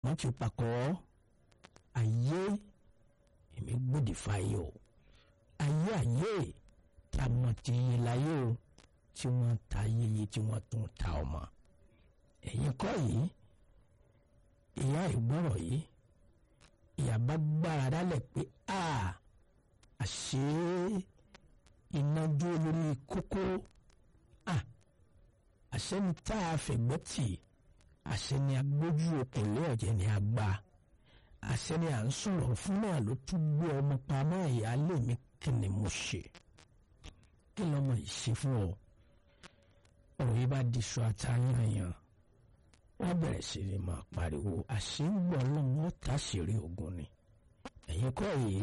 kan ti pakọ́ ayé èmi gbòdì fáyé o ayé ayé tá a mọ̀ ti yé láyé o tí wọ́n ta yeye tí wọ́n tún ta ọmọ ẹ̀yin kọ́ yìí ìyá ìgbọ́rọ̀ yìí ìyá bá gbára dálẹ̀ pé a àṣé iná dúró lórí kókó a àṣẹ ni tá a fẹ̀gbẹ́ tì àṣẹ ni agbójú okòlé ọ̀jẹ̀ ni a gbà àṣẹ ni à ń sọ̀rọ̀ fún náà ló tún gbé ọmọ pamọ́ ìyáálé mi kí ni mo ṣe kí lọ́mọ yìí ṣe fún ọ ọ̀rọ̀ yìí bá di sọ àtàyànyàn wọ́n bẹ̀rẹ̀ sí ni máa pariwo àṣìǹgbọ̀ lọ́wọ́ tàṣírí ogun ni ẹ̀yin kọ́ yìí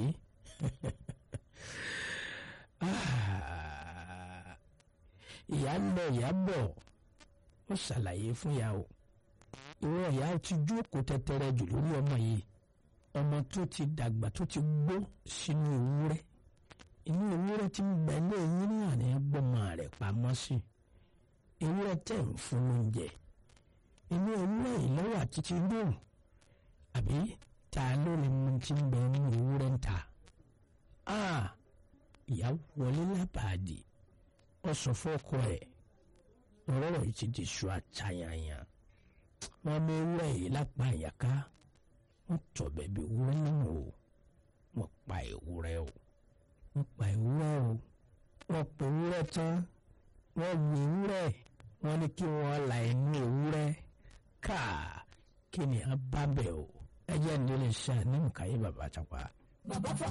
ìyá ń lọ ìyá bọ̀ ó ṣàlàyé fún ìyá o ìwọ ìyá ti jókòó tẹ́tẹ́rẹ́ jù lórí ọmọ yìí ọmọ tó ti dàgbà tó ti gbó sínú ewúrẹ́ inú ewúrẹ́ tí ń bẹ ní eyín náà ní gbọ́mọ rẹ̀ pamọ́ sí ewúrẹ́ tẹ̀ ń fún lóúnjẹ inú ewúrẹ́ yìí lọ́wọ́ àtìtì dùn àbí ta ló lè mú tí ń bẹ nínú ewúrẹ́ ń ta ìyá wọlé lábàádì ó sọ fọ́kọ ẹ̀ ọ̀rọ̀ yìí ti di ṣù àtàyànyàn wọ́n mú ewúrẹ́ yìí lápá àyàká wọ́n tọ̀ bẹ̀bí ewúrẹ́ náà o wọ́n pa ewúrẹ́ o wọ́n pa ewúrẹ́ o wọ́n pa ewúrẹ́ tán wọ́n gbé ewúrẹ́ wọ́n ní kí wọ́n la inú ewúrẹ́ káà kí ni a bá bẹ̀ o ẹ jẹ́ ní ilé iṣẹ́ ní nǹkan yìí bàbá àtàpá. bàbá fọ